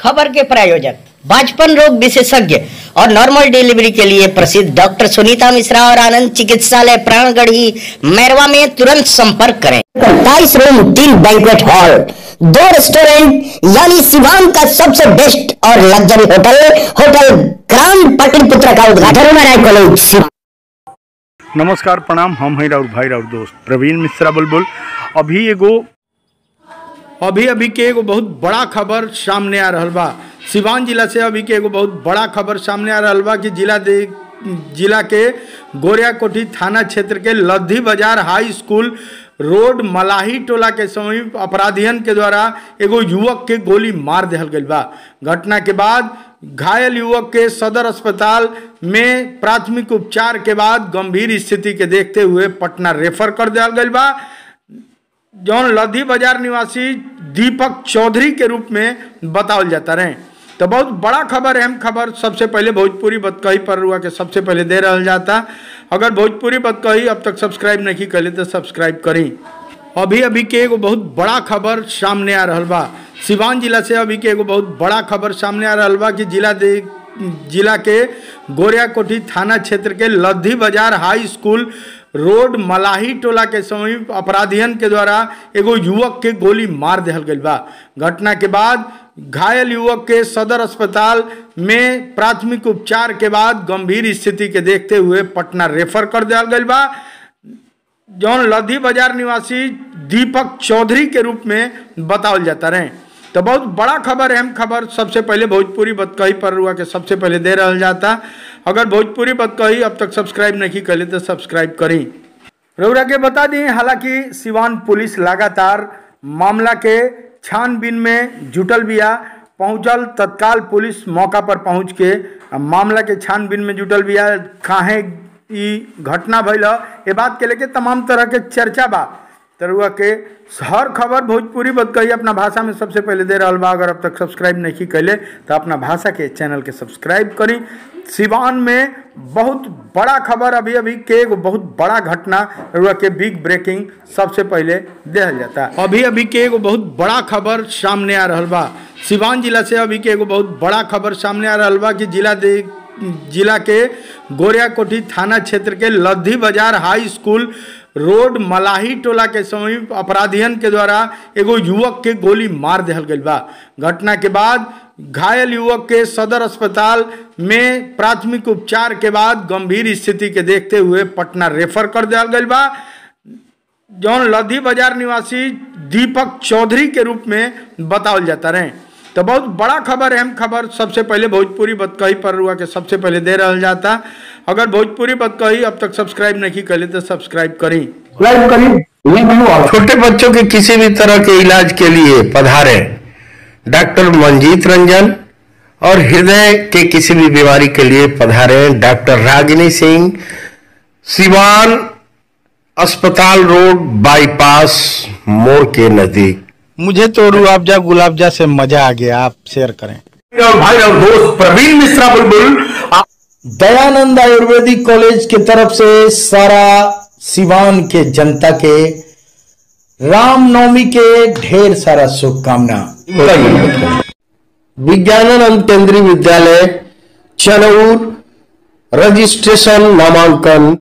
खबर के प्रायोजक बाजपन रोग विशेषज्ञ और नॉर्मल डिलीवरी के लिए प्रसिद्ध डॉक्टर सुनीता मिश्रा और आनंद चिकित्सालय प्राणगढ़ी मैरवा में तुरंत संपर्क करें अट्ठाईस रूम तीन बैंकवेट हॉल दो रेस्टोरेंट यानी सिवान का सबसे बेस्ट और luxury hotel hotel grand Pataliputra का उद्घाटन राय कॉलेज सिवान नमस्कार प्रणाम हम हैं राउर भाई राउर दोस्त प्रवीण मिश्रा बुलबुल अभी एगो अभी अभी के एगो बहुत बड़ा खबर सामने आ रहल बा सिवान जिला से अभी के एगो बहुत बड़ा खबर सामने आ रहल बा कि जिला दे जिला के गोरियाकोठी थाना क्षेत्र के लद्दी बाजार हाई स्कूल रोड मलाही टोला के समीप अपराधियन के द्वारा एगो युवक के गोली मार दिहल गई बा घटना के बाद घायल युवक के सदर अस्पताल में प्राथमिक उपचार के बाद गंभीर स्थिति के देखते हुए पटना रेफर कर दिया गई बा जौन लद्दी बाजार निवासी दीपक चौधरी के रूप में बतावल जाता रहे तो बहुत बड़ा खबर अहम खबर सबसे पहले भोजपुरी बतकही पर हुआ के सबसे पहले दे रहा जाता अगर भोजपुरी बतकही अब तक सब्सक्राइब नहीं कर तो सब्सक्राइब करी अभी अभी के एगो बहुत बड़ा खबर सामने आ रहल बा सिवान जिला से अभी के एगो बहुत बड़ा खबर सामने आ रहल बा कि जिला दे जिला के गोरियाकोठी थाना क्षेत्र के लद्दी बाजार हाई स्कूल रोड मलाही टोला के समीप अपराधियन के द्वारा एगो युवक के गोली मार दिहल गई बा घटना के बाद घायल युवक के सदर अस्पताल में प्राथमिक उपचार के बाद गंभीर स्थिति के देखते हुए पटना रेफर कर दिया गई बा जौन लद्दी बाजार निवासी दीपक चौधरी के रूप में बतावल जाता रहे तो बहुत बड़ा खबर अहम खबर सबसे पहले भोजपुरी बतकही पर हुआ के सबसे पहले दे रहा जाता अगर भोजपुरी बतकही अब तक सब्सक्राइब नहीं कर तो सब्सक्राइब करी रउरा के बता दी हालांकि सिवान पुलिस लगातार मामला के छानबीन में जुटल बिया पहुंचल तत्काल पुलिस मौका पर पहुंच के मामला के छानबीन में जुटल बिया काहे ई घटना भइल ये बात के लेके तमाम तरह के चर्चा बा तरुआ के हर खबर भोजपुरी बतकही अपना भाषा में सबसे पहले दे रहा बा अगर अब तक सब्सक्राइब नहीं कैले तो अपना भाषा के चैनल के सब्सक्राइब करी सिवान में बहुत बड़ा खबर अभी अभी के एगो बहुत बड़ा घटना रुआ के बिग ब्रेकिंग सबसे पहले दिहल जाता अभी अभी के एगो बहुत बड़ा खबर सामने आ रहल बा सिवान जिला से अभी के एगो बहुत बड़ा खबर सामने आ रहल बा कि जिला दे जिला के गोरियाकोठी थाना क्षेत्र के लद्दी बाजार हाई स्कूल रोड मलाही टोला के समीप अपराधियन के द्वारा एगो युवक के गोली मार दिहल गई बा घटना के बाद घायल युवक के सदर अस्पताल में प्राथमिक उपचार के बाद गंभीर स्थिति के देखते हुए पटना रेफर कर दिया गई बा जौन लद्दी बाजार निवासी दीपक चौधरी के रूप में बतावल जाता रहे तो बहुत बड़ा खबर अहम खबर सबसे पहले भोजपुरी बतकही पर हुआ के सबसे पहले दे रहा जाता अगर भोजपुरी बतकही अब तक सब्सक्राइब नहीं कर तो सब्सक्राइब करी छोटे बच्चों के किसी भी तरह के इलाज के लिए पधारे डॉक्टर मंजीत रंजन और हृदय के किसी भी बीमारी के लिए पधारे डॉक्टर रागिनी सिंह सिवान अस्पताल रोड बाईपास मोड़ के नजदीक मुझे तो रूअफ़ज़ा गुलाबजा से मजा आ गया आप शेयर करें और भाई और दोस्त प्रवीण मिश्रा बुलबुल दयानंद आयुर्वेदिक कॉलेज की तरफ से सारा सिवान के जनता के रामनवमी के ढेर सारा शुभकामना विज्ञानानंद केंद्रीय विद्यालय चनौर रजिस्ट्रेशन नामांकन